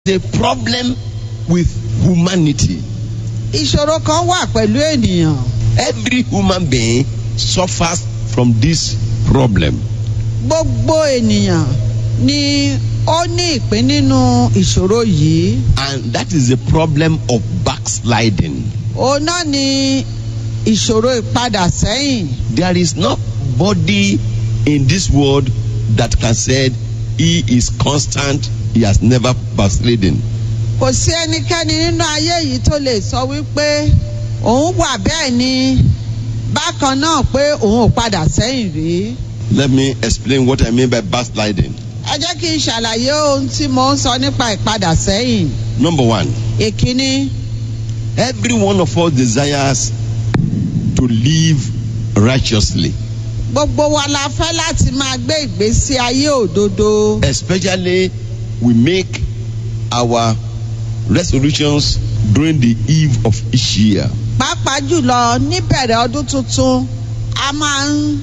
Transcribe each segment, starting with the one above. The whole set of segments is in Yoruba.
a problem with humanity. ìṣòro kan wà pẹ̀lú ènìyàn Every human being suffers from this problem. gbogbo ènìyàn ni ó ní ìpín nínú ìṣòro yìí And that is the problem of backsliding. òun náà ni ìṣòro ìpadà sẹ́yìn There is nobody in this world that can say he is constant, he has never backslidden. kò sí ẹnikẹ́ni nínú ayé yìí tó lè sọ wípé òun wà bẹ́ẹ̀ ni bákan náà pé òun ò padà sẹ́yìn rí Let me explain what I mean by backsliding. ẹ jẹ́ kí n ṣàlàyé ohun tí mo ń sọ nípa ìpadà sẹ́yìn Number one, ìkíní every one of us desires to live righteously, gbogbo wa la fẹ́ láti máa gbé ìgbésí ayé òdodo especially we make our resolutions during the eve of each year. pàápàá jùlọ níbẹ̀rẹ̀ ọdún tuntun a máa ń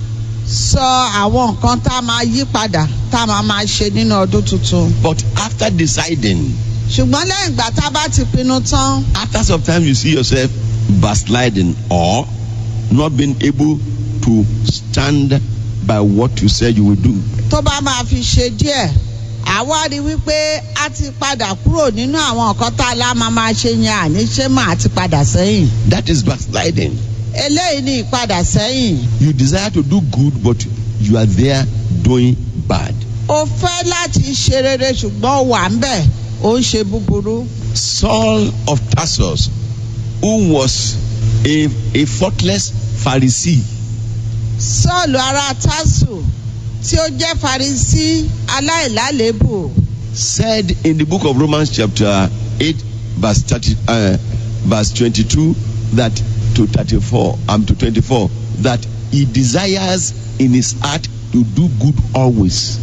sọ àwọn nǹkan tá a máa yí padà tá a máa máa ṣe nínú ọdún tuntun But after deciding, ṣùgbọ́n lẹ́yìn ìgbà tá a bá ti pinnu tán after some time, you see yourself backsliding or not being able to stand by what you said you will do. tó bá máa fi ṣe díẹ̀ àwa rí wípé a ti padà kúrò nínú àwọn nǹkan tá a lá máa máa ṣe yẹn àní ṣé máa ti padà sẹ́yìn That is backsliding. eléyìí ni ìpadà sẹ́yìn You desire to do good, but you are there doing bad. o fẹ́ láti ṣe rere ṣùgbọ́n o wà ń bẹ̀ ó ń ṣe búburú. Saul of Tarsus, who was a, a faultless Pharisee, sọ́ọ̀lù ará tásù tí ó jẹ́ farisí aláìlálébù said in the book of Romans, chapter 8, verse, 30, uh, verse 22, that to 34, um, to 24, that he desires in his heart to do good always.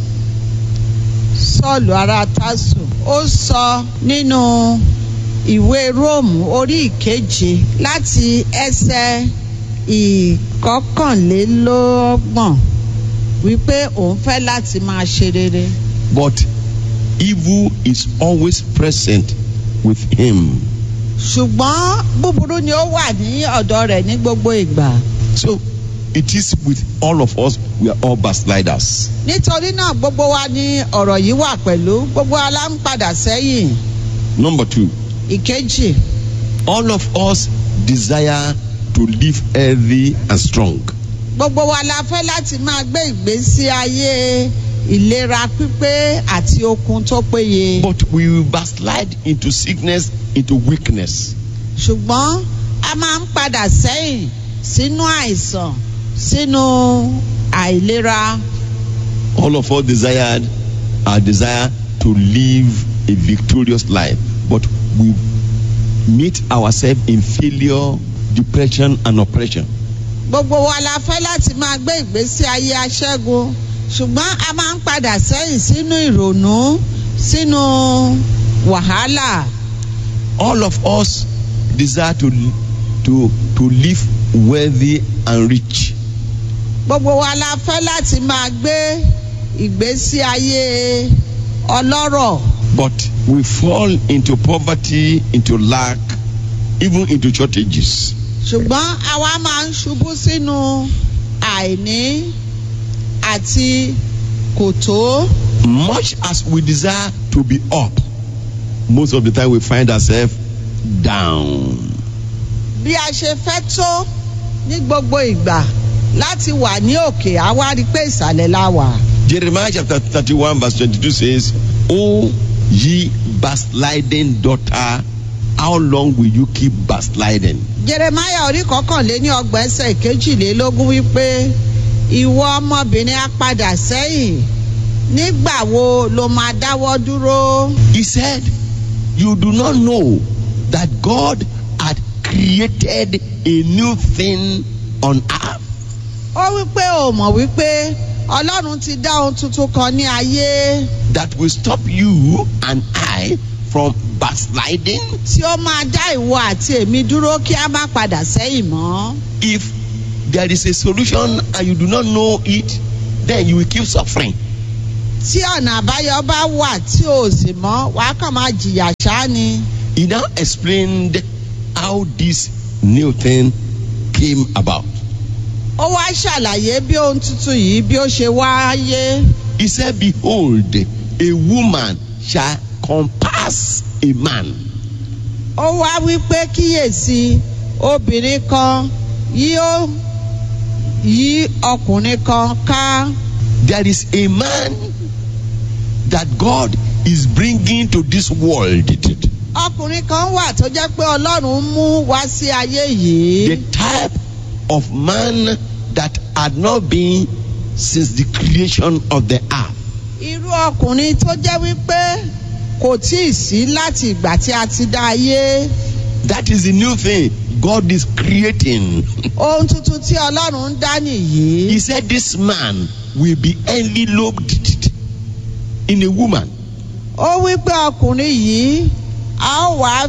sọ́ọ̀lù ará tásù ó sọ nínú ìwé róòmù orí ìkeje láti ẹsẹ̀ ìkọkànlélọ́gbọ̀n wípé òun fẹ́ láti máa ṣe rere But evil is always present with him. ṣùgbọ́n búburú ni ó wà ní ọ̀dọ̀ rẹ̀ ní gbogbo ìgbà. So it is with all of us, we are all backsliders. nítorí náà gbogbo wa ní ọ̀rọ̀ yìí wà pẹ̀lú gbogbo wa la ń padà sẹ́yìn Number two, ìkejì all of us desire to live healthy and strong. gbogbo wa la fẹ́ láti máa gbé ìgbésí ayé ìlera pípé àti okun tó péye But we will backslide into sickness, into weakness. ṣùgbọ́n a máa ń padà sẹ́yìn sínú àìsàn sínú àìlera All of us desired our desire to live a victorious life, but we meet ourselves in failure, depression, and oppression. gbogbo wa la fẹ́ láti máa gbé ìgbésí ayé aṣẹ́gun ṣùgbọ́n a máa ń padà sẹ́yìn sínú ìrònú sínú wàhálà All of us desire to to to live wealthy and rich, gbogbo wa la fẹ́ láti máa gbé ìgbésí ayé ọlọ́rọ̀ but we fall into poverty, into lack, even into shortages. ṣùgbọ́n àwa máa ń ṣubú sínú àìní àti kòtó Much as we desire to be up, most of the time we find ourselves down. bí a ṣe fẹ́ tó ní gbogbo ìgbà láti wà ní òkè àwa rí i pé ìsàlẹ̀ la wà. Jeremiah chapter 31, verse 22 says, O ye backsliding daughter, how long will you keep backsliding? jeremaya orí kọkànléní ọgbọ̀n ẹsẹ̀ kejìlélógún wípé ìwọ ọmọbìnrin á padà sẹ́yìn nígbà wo ló máa dáwọ́ dúró. He said, You do not know that God had created a new thing on earth. ó wípé o mọ̀ wípé ọlọ́run ti dá ohun tuntun kan ní ayé that will stop you and I from backsliding tí ó máa dá ìwọ àti èmi dúró kí a má padà sẹ́yìn mọ́. if there is a solution and you do not know it then you will keep suffering tí ọ̀nà àbáyọ bá wà tí ò sì mọ́ wàá kàn máa jìyà ṣáá ni. He now explained how this new thing came about. ó wá ṣàlàyé bí ohun tuntun yìí bí ó ṣe wáyé. He said, Behold, a woman shall compass a man. ó wá wí pé kíyèsí obìnrin kan yóò yí ọkùnrin kan ká. There is a man that God is bringing to this world. ọkùnrin kan wà tó jẹ́ pé ọlọ́run mú wá sí ayé The yìí. type of man that had not been since the creation of the earth. irú ọkùnrin tó jẹ́ wípé kò tí ì sí láti ìgbà tí a ti dá ayé. That is the new thing God is creating. ohun tuntun tí ọlọ́run ń dá nìyí. He said, This man will be enveloped in a woman. ó wí pé ọkùnrin yìí a ó wá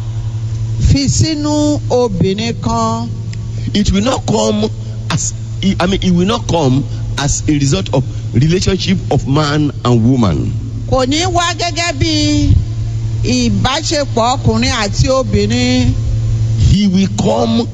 fi sínú obìnrin kan. It will not come as I mean, it will not come as a result of relationship of man and woman. kò ní wá gẹ́gẹ́ bí ìbáṣepọ̀ ọkùnrin àti obìnrin. He will come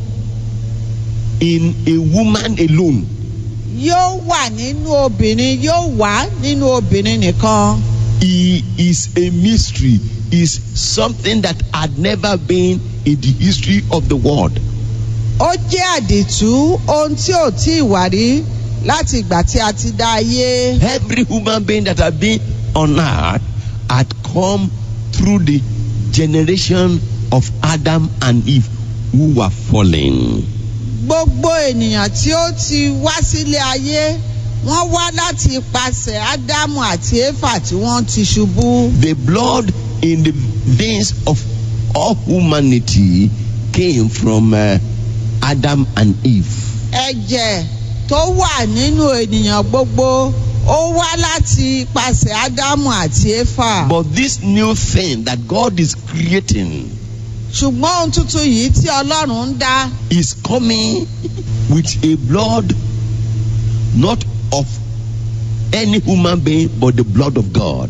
in a woman alone. yóò wà nínú obìnrin yóò wà nínú obìnrin nìkan. He is a mystery, is something that had never been in the history of the world. ó jẹ́ àdìtú ohun tí ò tí ì wà rí láti ìgbà tí a ti dá ayé. Every human being that had been on earth had come through the generation of Adam and Eve who were fallen. gbogbo ènìyàn tí ó ti wá sílé ayé wọ́n wá láti ipasẹ̀ ádámù àti éfà tí wọ́n ti ṣubú. The blood in the veins of all humanity came from uh, Adam and Eve. ẹ̀jẹ̀ tó wà nínú ènìyàn gbogbo ó wá láti ipasẹ̀ ádámù àti éfà. But this new thing that God is creating ṣùgbọ́n ohun tuntun yìí tí ọlọ́run ń dá is coming with a blood not of any human being but the blood of God.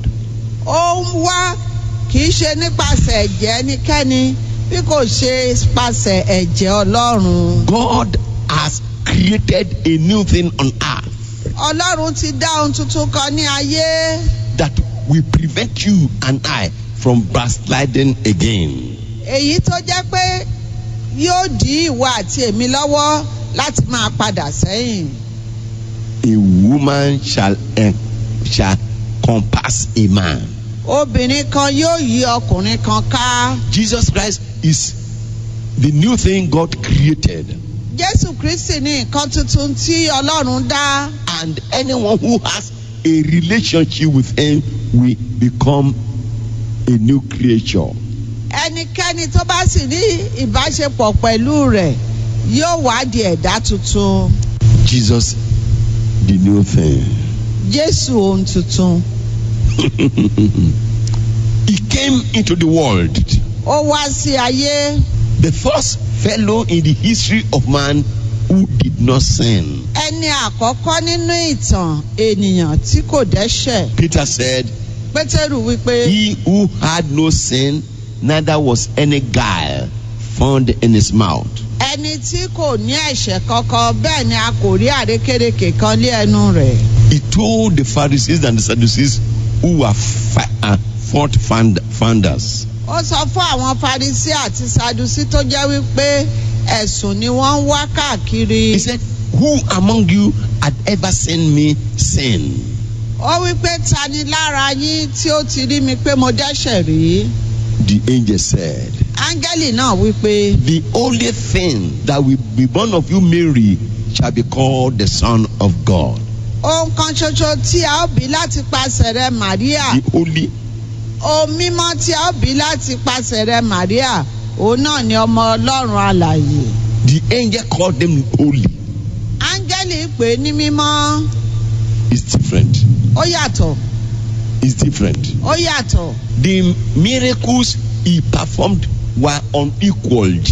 ó ń wá kì í ṣe nípasẹ̀ ẹ̀jẹ̀ ẹnikẹ́ni bí kò ṣe nípasẹ̀ ẹ̀jẹ̀ ọlọ́run. God has created a new thing on earth ọlọ́run ti dá ohun tuntun kan ní ayé that will prevent you and I from backsliding again. èyí tó jẹ́ pé yóò dí ìwọ àti èmi lọ́wọ́ láti máa padà sẹ́yìn. A woman shall eh, shall compass a man. obìnrin kan yóò yí ọkùnrin kan ká. Jesus Christ is the new thing God created. jésù kristi ní nǹkan tuntun tí ọlọ́run dá. and anyone who has a relationship with him will become a new creature. ẹnikẹ́ni tó bá sì ní ìbáṣepọ̀ pẹ̀lú rẹ̀ yóò wá di ẹ̀dá tuntun. Jesus, the new thing. jésù ohun tuntun. He came into the world. ó wá sí ayé. The first fellow in the history of man who did not sin. ẹni àkọ́kọ́ nínú ìtàn ènìyàn tí kò dẹ́ṣẹ̀. Peter said, pétérù wípé. He who had no sin, neither was any guile found in his mouth. ẹni tí kò ní ẹ̀ṣẹ̀ kankan bẹ́ẹ̀ ni a kò rí àrékérekè kan lé ẹnu rẹ̀. He told the Pharisees and the Sadducees who were fa- uh, fault fund- founders. ó sọ fún àwọn farisi àti sadusi tó jẹ́ wípé ẹ̀sùn ni wọ́n ń wá káàkiri. He said, Who among you had ever seen me sin? ó wípé ta ni lára yín tí ó ti rí mi pé mo dẹ́ṣẹ̀ rí. The angel said, áńgẹ́lì náà wípé The only thing that will be born of you, Mary, shall be called the Son of God. ohun kan ṣoṣo tí a ó bí láti pasẹ̀ rẹ màríà The only, ohun mímọ́ tí a ó bí láti pasẹ̀ rẹ màríà òun náà ni ọmọ ọlọ́run alàyè. the angel called them holy. áńgẹ́lì pè é ní mímọ́ It's different. ó yàtọ̀ It's different. ó yàtọ̀. The miracles he performed were unequaled.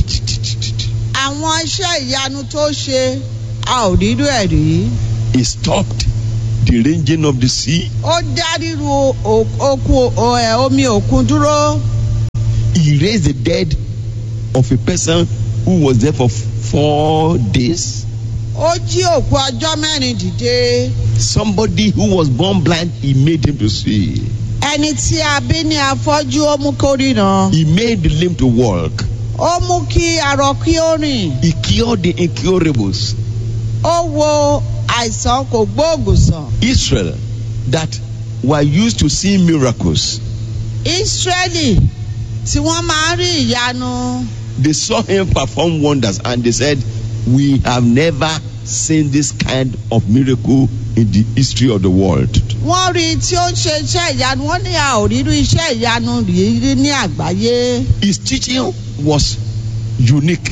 àwọn iṣẹ́ ìyanu tó ṣe a ò rírú ẹ̀ rí. He stopped the raging of the sea. ó dá ríru o- okun o- ẹ, omi òkun dúró He raised the dead of a person who was there for four days. ó jí òkú ọjọ́ mẹ́rin dìde Somebody who was born blind, he made him to see. ẹni tí a bí ní afọ́jú ó mú kó ríran He made the lame to walk. ó mú kí arọ kí ó rìn He cured the incurables. ó wo àìsàn kò gbóògùn sàn Israel, that were used to see miracles, Ísírẹ́lì tí wọ́n máa ń rí ìyanu they saw him perform wonders and they said, We have never seen this kind of miracle in the history of the world. wọ́n rí i tí ó ń ṣe iṣẹ́ ìyanu wọ́n ní a ò rírú iṣẹ́ ìyanu rírí ní àgbáyé His teaching was unique.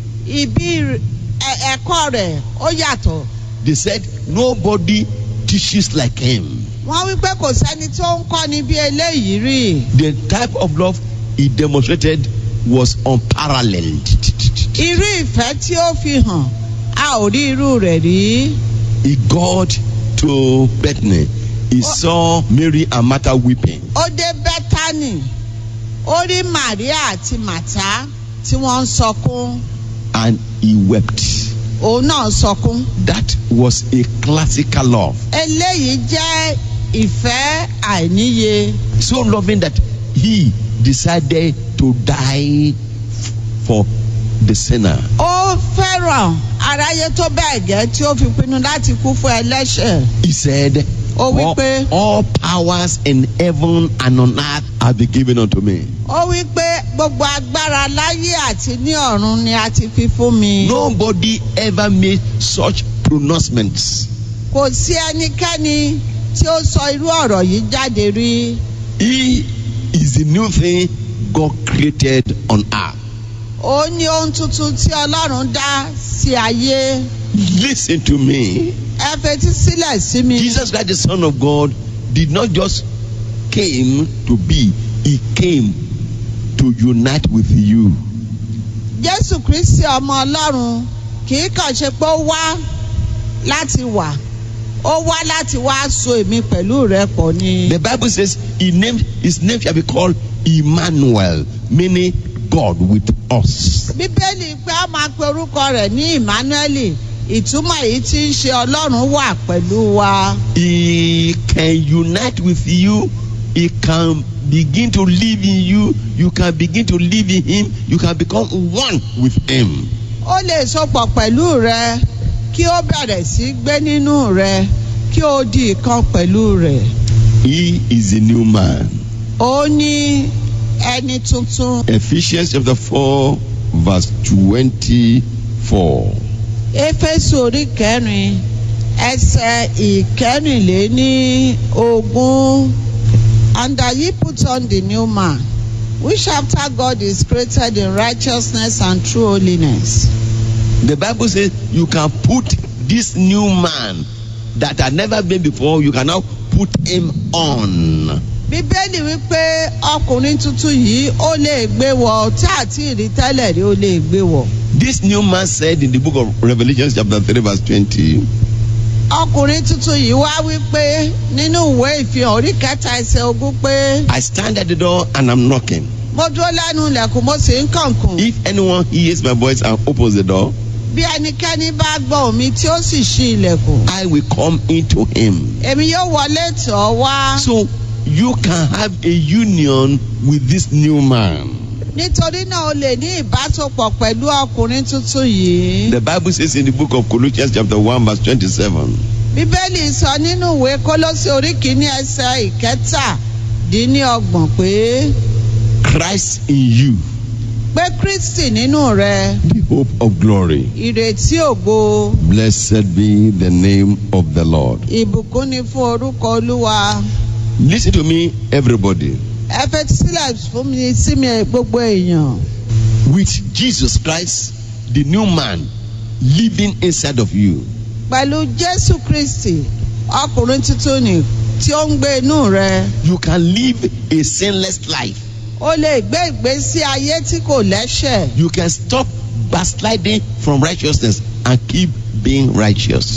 ibi ẹ- ẹ̀kọ́ rẹ̀ ó yàtọ̀ They said, Nobody teaches like him. wọ́n wí pé kò sẹ́ni tó ń kọ́ni bí eléyìí rí The type of love he demonstrated was unparalleled. irú ìfẹ́ tí ó fi hàn a ò rí irú rẹ̀ rí He got to Bethany. He saw Mary and Martha weeping. ó dé bẹ́tánì ó rí Màríà àti Màtá tí wọ́n ń sọkún and he wept. òun náà ń sọkún That was a classical love. eléyìí jẹ́ ìfẹ́ àìníye So loving that he decided to die f- for the sinner. ó fẹ́ràn aráyé tó bẹ́ẹ̀ gẹ́ tí ó fi pinnu láti kú fún ẹlẹ́ṣẹ̀ He said, Ó wí all, pé- all powers in heaven and on earth have been given unto me. ó wí pé gbogbo agbára láyé àti ní ọ̀run ni a ti fi fún mi Nobody ever made such pronouncements. kò sí ẹnikẹ́ni tí ó sọ irú ọ̀rọ̀ yìí jáde rí He is the new thing God created on earth. ó ní ohun tuntun tí ọlọ́run dá sí ayé Listen to me. ẹ fetí sílẹ̀ sí mi Jesus Christ, the Son of God, did not just came to be, he came to unite with you. jésù kristi ọmọ ọlọ́run kì í kàn ṣe pé ó wá láti wà ó wá láti wá so èmi pẹ̀lú rẹ pọ̀ ni. The Bible says he named, his name shall be called Emmanuel, meaning God with us. bíbélì pé a máa pe orúkọ rẹ̀ ní emmanuel ìtumọ̀ èyí tí ń ṣe ọlọ́run wà pẹ̀lú wa. He can unite with you. He can begin to live in you. You can begin to live in him. You can become one with him. ó lè sopọ̀ pẹ̀lú rẹ kí ó bẹ̀rẹ̀ sí gbé nínú rẹ kí ó di ìkan pẹ̀lú rẹ̀. He is a new man. ó ní ẹni tuntun Ephesians chapter 4, verse 24. éfésù orí kẹrin ẹsẹ̀ ìkẹrìnléní ogún and that ye put on the new man which after God is created in righteousness and true holiness. The Bible says you can put this new man that had never been before, you can now put him on. bíbélì wípé ọkùnrin tuntun yìí ó lè gbé wọ tí àti ìrí tẹ́lẹ̀ rí ó lè gbé wọ. This new man said in the book of Revelation, chapter 3, verse 20, ọkùnrin tuntun yìí wá wípé nínú ìwé ìfihàn orí kẹta ẹsẹ̀ ogún pé I stand at the door and I'm knocking. mo dúró lẹ́nu ilẹ̀kùn mo sì ń kànkùn. If anyone hears my voice and opens the door, bí ẹnikẹ́ni bá gbọ́ omi tí ó sì ṣí ilẹ̀kùn I will come into him. èmi yóò wọlé tọ̀ ọ́ wá So you can have a union with this new man. nítorí náà o lè ní ìbásopọ̀ pẹ̀lú ọkùnrin tuntun yìí. The Bible says in the book of Colossians, chapter 1, verse 27, bíbélì sọ nínú ìwé kólósì orí kìíní ẹsẹ̀ ìkẹtàdínníọgbọ̀n pé Christ in you, pé kristi nínú rẹ the hope of glory. ìrètí ògo Blessed be the name of the Lord. ìbùkún ni fún orúkọ olúwa Listen to me, everybody. ẹ fetí sílẹ̀ fún mi sí mi gbogbo èèyàn. With Jesus Christ, the new man living inside of you, pẹ̀lú jésù kristi ọkùnrin tuntun ni tí ó ń gbé inú rẹ you can live a sinless life. o lè gbé ìgbésí ayé tí kò lẹ́ṣẹ̀ You can stop backsliding from righteousness and keep being righteous.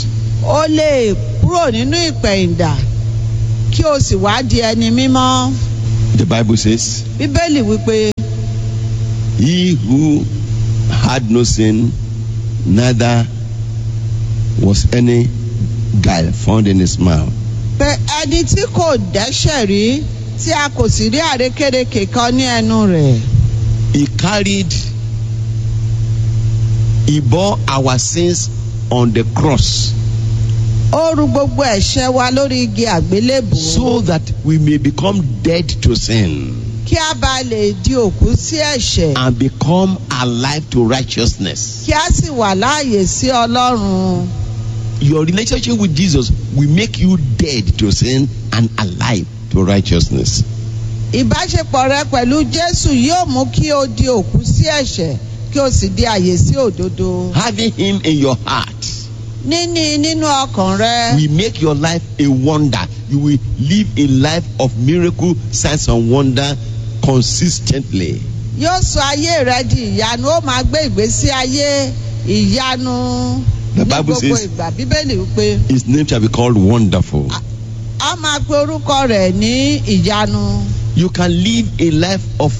ó lè kúrò nínú ìpẹ̀yìndà kí o sì wá di ẹni mímọ́ The Bible says, bíbélì wípé He who had no sin, neither was any guile found in his mouth. pé ẹni tí kò dẹ́ṣẹ̀ rí tí a kò sì rí àrékérekè kan ní ẹnu rẹ̀ He carried, he bore our sins on the cross ó ru gbogbo ẹ̀ṣẹ̀ wa lórí igi àgbélébùú so that we may become dead to sin kí a bá lè di òkú sí ẹ̀ṣẹ̀ and become alive to righteousness. kí a sì wà láàyè sí ọlọ́run Your relationship with Jesus will make you dead to sin and alive to righteousness. ìbáṣepọ̀ rẹ pẹ̀lú jésù yóò mú kí o di òkú sí ẹ̀ṣẹ̀ kí o sì di àyè sí òdodo Having Him in your heart níní nínú ọkàn rẹ will make your life a wonder. You will live a life of miracle, signs, and wonder consistently. yóò sọ ayé rẹ di ìyanu ó máa gbé ìgbésí ayé ìyanu The ní Bible gbogbo says- ìgbà bíbélì wípé His name shall be called Wonderful. a máa pe orúkọ rẹ̀ ní ìyanu You can live a life of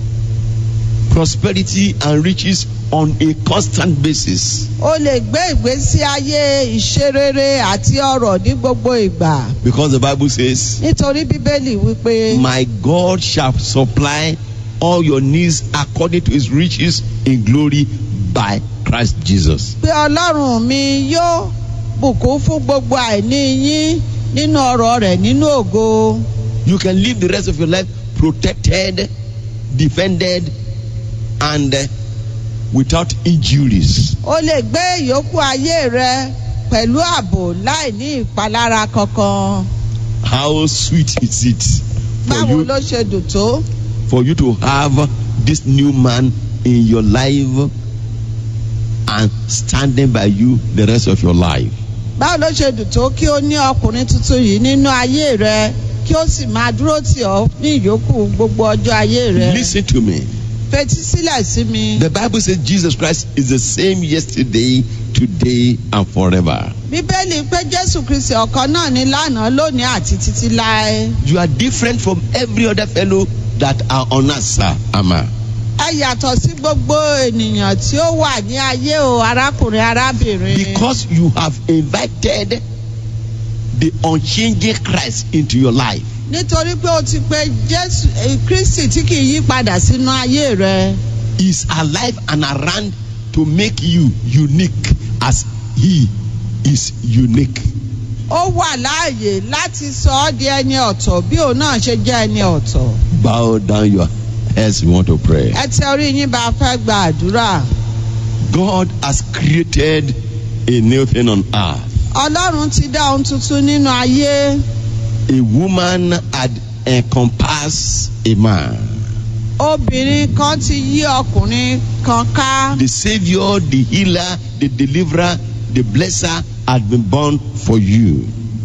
prosperity and riches on a constant basis o lè gbé ìgbésí ayé ìṣerere àti ọrọ̀ ní gbogbo ìgbà because the Bible says, nítorí bíbélì wípé My God shall supply all your needs according to his riches in glory by Christ Jesus. pé ọlọ́run mi yóò bùkún fún gbogbo àìní yín nínú ọrọ̀ rẹ̀ nínú ògo You can live the rest of your life protected, defended, and uh, without injuries. o lè gbé ìyókù ayé rẹ pẹ̀lú ààbò láì ní ìpalára kankan How sweet is it for báwo you ló ṣe dùn tó for you to have this new man in your life and standing by you the rest of your life. báwo ló ṣe dùn tó kí o ní ọkùnrin tuntun yìí nínú ayé rẹ kí o sì máa dúró tì ọ́ ní ìyókù gbogbo ọjọ́ ayé rẹ Listen to me. fetí sílẹ̀ sí mi. The Bible says Jesus Christ is the same yesterday, today, and forever. bíbélì pé jésù kristi ọ̀kan náà ní lánàá lónìí àti títí láé. You are different from every other fellow that are on us, sir. Ama. ẹ yàtọ̀ sí gbogbo ènìyàn tí ó wà ní ayé o arákùnrin arábìnrin. Because you have invited the unchanging Christ into your life. nítorí pé o ti pe jésù eh, kristi tí kì í yí padà sínú ayé rẹ. Is alive and around to make you unique as he is unique. ó wà láàyè láti sọ ọ́ di ẹni ọ̀tọ̀ bí òun náà ṣe jẹ́ ẹni ọ̀tọ̀. Bow down your heads, we want to pray. ẹ tẹ orí yín bá a fẹ́ gba àdúrà. God has created a new thing on earth. ọlọ́run ti dá ohun tuntun nínú ayé. A woman had encompassed a man. obìnrin kan ti yí ọkùnrin kan ká. The Savior, the healer, the deliverer, the blesser had been born for you.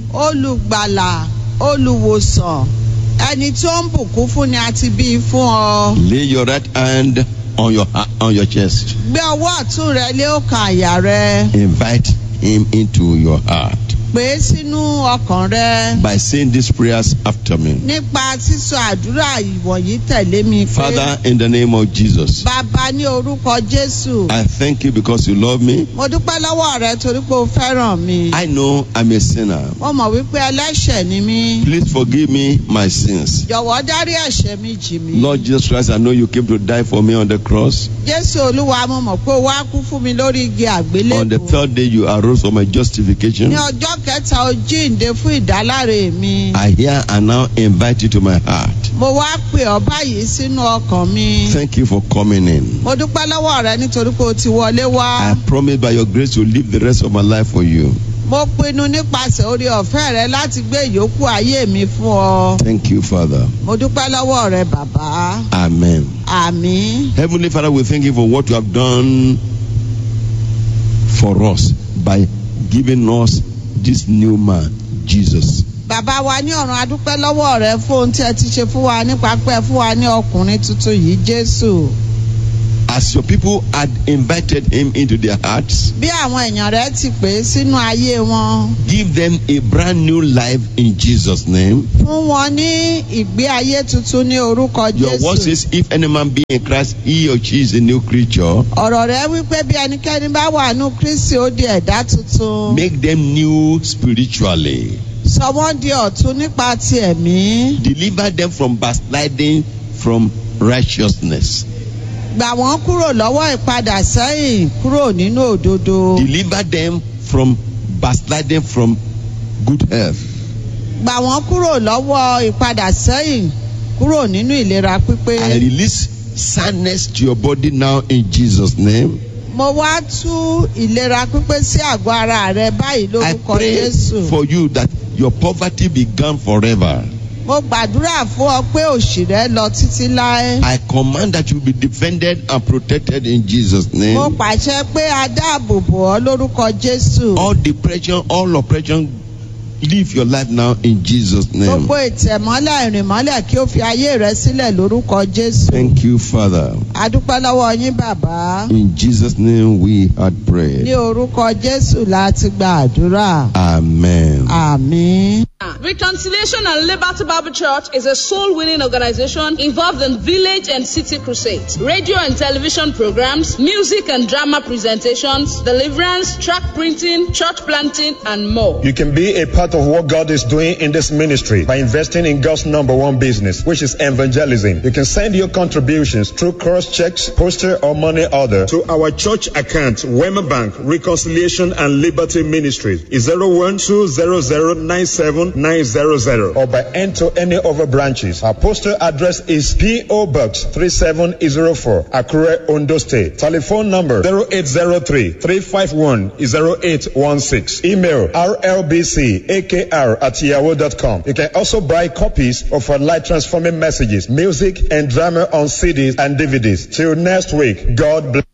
olùgbàlà olùwòsàn ẹni tó ń bùkún fún ni a ti bí i fún ọ. Lay your right hand on your ha- on your chest. gbé ọwọ́ ọ̀tún rẹ lé ọkàn àyà rẹ. Invite him into your heart pè é sínú ọkàn rẹ. by saying these prayers after me. nípa sísọ àdúrà ìwọ̀nyí tẹ̀lé mi pé. Father, in the name of Jesus, bàbá ní orúkọ jésù. I thank you because you love me. mo dúpẹ́ lọ́wọ́ rẹ torí pé o fẹ́ràn mi. I know I'm a sinner. mo mọ̀ wípé ẹlẹ́ṣẹ̀ ni mí. Please forgive me my sins. jọ̀wọ́ dárí ẹ̀ṣẹ̀ mi jì mí. Lord Jesus Christ, I know you came to die for me on the cross. jésù olúwa mo mọ̀ pé o wá kú fún mi lórí igi On the àgbélébùú. third day, you arose for my justification. ní ọjọ́ kẹta o jíǹde fún ìdáláre mi. I hear and now invite you to my heart. mo wá pè ọ́ báyìí sínú ọkàn mi. Thank you for coming in. mo dúpẹ́ lọ́wọ́ rẹ nítorí pé o ti wọlé I wá. promise by your grace to live the rest of my life for you. mo pinnu nípasẹ̀ orí ọ̀fẹ́ rẹ láti gbé ìyókù ayé mi fún ọ. Thank you, Father. mo dúpẹ́ lọ́wọ́ rẹ bàbá. Amen. àmín. Heavenly Father, we thank you for what you have done for us by giving us this new man, Jesus. bàbá wa ní ọ̀run adúpẹ́ lọ́wọ́ rẹ fún ohun tí ẹ ti ṣe fún wa nípa pé ẹ fún wa ní ọkùnrin tuntun yìí jésù. as your people had invited him into their hearts, bí àwọn èèyàn rẹ ti pè é sínú ayé wọn give them a brand new life in Jesus' name. fún wọn ní ìgbé ayé tuntun ní orúkọ Your word jésù says, if any man be in Christ, he or she is a new creature. ọ̀rọ̀ rẹ wípé bí ẹnikẹ́ni bá wà nù kristi ó di ẹ̀dá tuntun Make them new spiritually. sọ wọ́n di ọ̀tun nípa ti ẹ̀mí Deliver them from backsliding from righteousness. gbà wọ́n kúrò lọ́wọ́ ìpadà sẹ́yìn kúrò nínú òdodo Deliver them from backsliding from good health. gbà wọ́n kúrò lọ́wọ́ ìpadà sẹ́yìn kúrò nínú ìlera pípé. I release soundness to your body now in Jesus' name. mo wá tú ìlera pípé sí àgọ́ ara rẹ báyìí I lórúkọ pray jésù. for you that your poverty be gone forever. mo gbàdúrà fún ọ pé òṣì rẹ lọ títí láé. I command that you be defended and protected in Jesus' mo name. pàṣẹ pé a dáàbò bò ọ lórúkọ jésù. All depression, all oppression, live your life now in Jesus' name. gbogbo ìtẹ̀mọ́lẹ̀ ìrìnmọ́lẹ̀ kí ó fi ayé rẹ sílẹ̀ lórúkọ jésù. Thank you, Father. a dúpẹ́ lọ́wọ́ yín bàbá. In Jesus' name we had ní prayed. orúkọ jésù láti gba àdúrà. Amen. àmín. Reconciliation and Liberty Bible Church is a soul winning organization involved in village and city crusades, radio and television programs, music and drama presentations, deliverance, track printing, church planting, and more. You can be a part of what God is doing in this ministry by investing in God's number one business, which is evangelism. You can send your contributions through cross checks, poster, or money order to our church account, Wema Bank, Reconciliation and Liberty Ministry, is 01200979000 or by end to any of our branches. Our postal address is P.O. Box 3704, Akure, Ondo State. Telephone number 0803 351 0816. Email rlbcakr at yahoo.com. You can also buy copies of our light transforming messages, music, and drama on CDs and DVDs. Till next week, God bless.